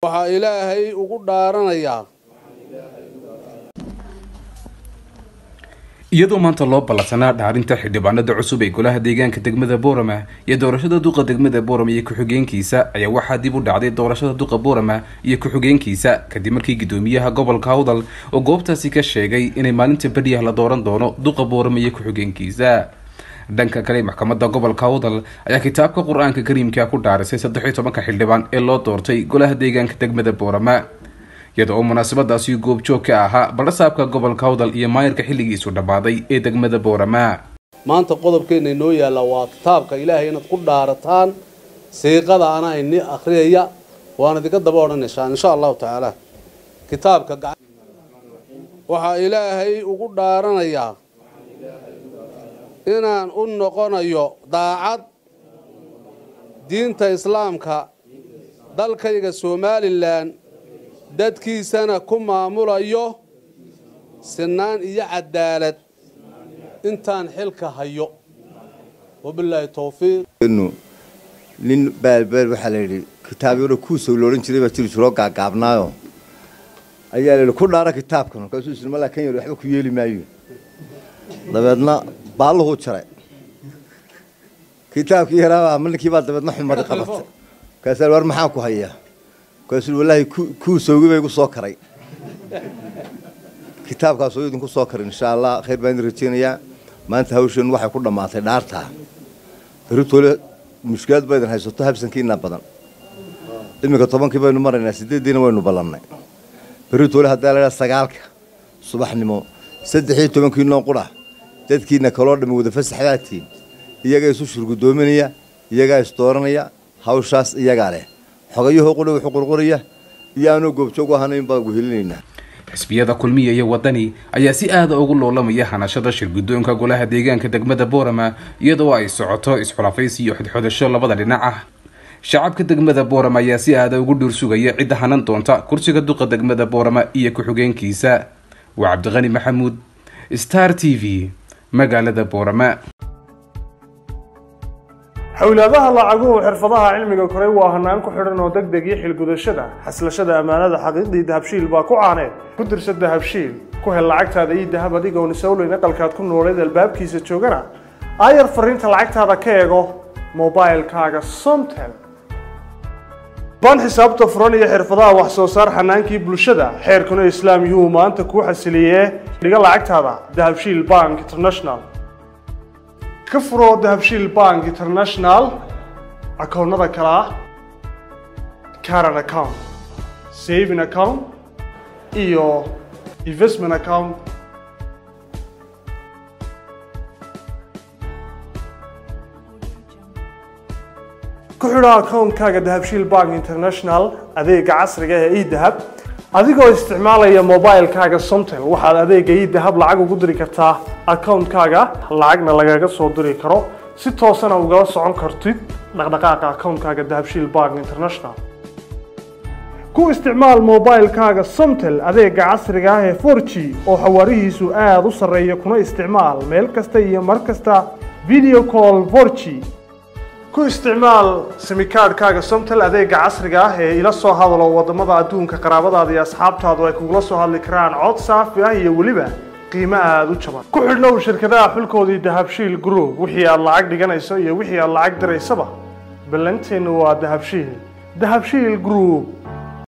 waxaa ilaahay ugu dhaaranayaa iyadoo maanta loo ballansanaa dhaarinta xildhibaanada cusub ee golaha deegaanka degmada boorama iyo doorashada duqa degmada boorama iyo ku-xigeenkiisa ayaa waxaa dib u dhacday doorashada duqa boorama iyo ku-xigeenkiisa kadib markii guddoomiyaha gobolka hawdal oo goobtaasi ka sheegay inay maalinta beriyaha la dooran doono duqa boorama iyo ku-xigeenkiisa dhanka kale maxkamadda gobolka hawdal ayaa kitaabka qur-aanka kariimka ku dhaarisay saddex iyo tobanka xildhibaan ee loo doortay golaha deegaanka degmada boorama iyada oo munaasabadaasi goobjoog ka ahaa balasaabka gobolka hawdal iyo maayarka xilligiisu dhammaaday ee degmada boorama maanta qodobkeenna inoo yaalla waa kitaabka ilaahay inaad ku dhaarataan siiqada ana ini akhriyaya waan idinka daba odhanaysaan insha allahu tacaala kitaabka waxaa ilaahay ugu dhaaranayaa inaan u noqonayo daacad diinta islaamka dalkayga somalilan dadkiisana ku maamulayo sinaan iyo cadaalad intaan xilka hayo wabilaahi towfiiq nin baalbeel waxaa la yidhi kitaabyaro kuusow loodhan jiray baa jiri jiroo gaagaabnaayo ayaa la yidhi ku dhaara kitaabkan markaasuu isri malaa kan yar waxba ku yeeli maayo dabeedna baalluhuu jaray kitaabkii yaraabaa ninkii baa dabeedna xumadi qabatay markaasaa war maxaa ku hayaa markaasuu wallaahi kuusowgi bay igu soo karay kitaabkaas oo idinku soo karin insha allah khayr baan idin rajeynayaa maanta hawsheenu waxay ku dhammaatay dhaartaa beritoole mushkilad ba idin haysato habsankiina badan iminka tobankii baynu maraynaa sideeddiina waynu ballannay beritoole haddaa laydhaha sagaalka subaxnimo saddex iyo tobankiinoo qura dadkiina kaloo dhammi wada fasaxdaatiin iyagaa isu shurgudoominaya iyagaa isdooranaya hawshaas iyagaa leh xogayahoo qudha wuxuu qurquraya iyo aanuu goobjoog u ahanayn baan guhelinaynaa xisbiyada kulmiya iyo wadani ayaa si aada ugu loolamaya hanashada shirguddoonka golaha deegaanka degmada boorama iyadoo ay socoto isxulafaysi iyo xodxodasho labada dhinac ah shacabka degmada boorama ayaa si aada ugu dhuursugaya cidda hanan doonta kursiga duqa degmada boorama iyo ku-xigeenkiisa waa cabdiqani maxamuud star t v magaalada boorama xowlaadaha lacaguhu xirfadaha cilmiga koray waa hanaan ku xidhan oo deg deg iyo xilgudashada xaslashada ammaanada xaqiiqdii dahabshiil baa ku caaneed ku dirsa dahabshiil ku hel lacagtaada iyo dahab adigoon isawleyn aqalkaad ku nooleed albaabkiisa joogana aayar fariinta lacagtaada ka eego mobilkaaga somtel baan xisaabta furan iyo xirfadaha wax soo saar xanaankii bulshada xeerkuna islaam yuu maanta kuu xasiliyee dhiga lacagtaada dahabshiil bank international ka furo dahabshiil bank international akoonnada kale ah caran account saving account iyo investment account ku xidho akoonkaaga dahabshiil bank international adeega casriga ee edahab adigoo isticmaalaya mobilkaaga somtel waxaad adeega edahab lacag ugu diri kartaa akoonkaaga lacagna lagaga soo diri karo si toosana ugala socon kartid dhaqdhaqaaqa akoonkaaga dahabshiil bank international ku isticmaal mobilkaaga somtel adeega casriga ah ee 4g oo xawaarihiisu aada u sarreeya kuna isticmaal meel kasta iyo mar kasta video call 4g ku isticmaal simikaadhkaaga somtel adeega casriga ah ee ila soo hadalo wadamada adduunka qaraabadaada iyo asxaabtaadu ay kugula soo hadli karaan cod saafi ah iyo weliba qiimo aada u jaban ku xidhnow shirkadaha xulkoodii dahabshiil group wixii aad lacag dhiganayso iyo wixii aad lacag diraysaba ballanteennu waa dahabshiil dahabshiil group